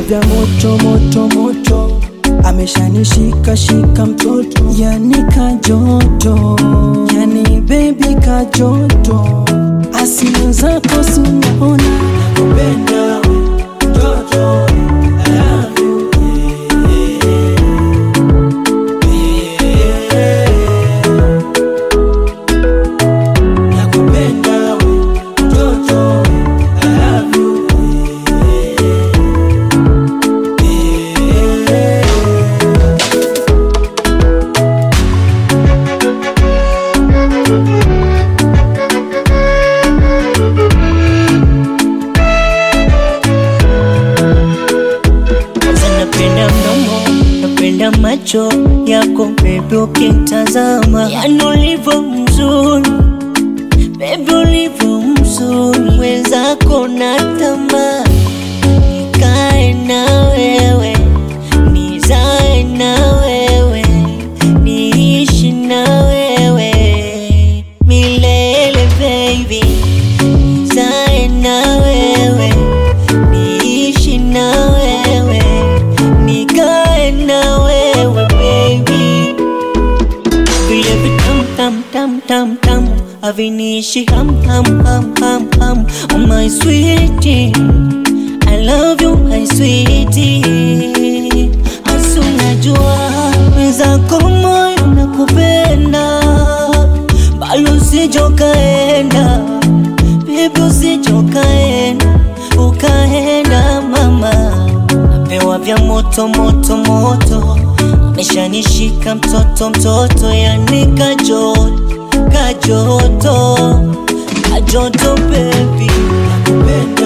vya moto moto moto ameshanishika shika mtoto yani kajoto yani bebi kajoto asili zako sunaona nakupenda we, mtoto I love you, yeah, yeah. Nakupenda we, mtoto I love you, yeah, yeah. Kwanza napenda mdomo, napenda macho yako baby, ukitazama yani ulivyo mzuri baby, ulivyo mzuri, wenzako na tamaa nikae na wewe, nizae na wewe, niishi na wewe milele baby, nizae na wewe niishi na wewe nikae na wewe baby vile vitam tam tam tam tam haviniishi ham ham ham ham ham oh my sweetie I love you my sweetie asu najua wenzako moyo nakupenda bali usijokaenda Baby usijokaenda ukaenda mama napewa vya moto moto moto ameshanishika mtoto mtoto yani kajoto kajoto kajoto baby Nakupenda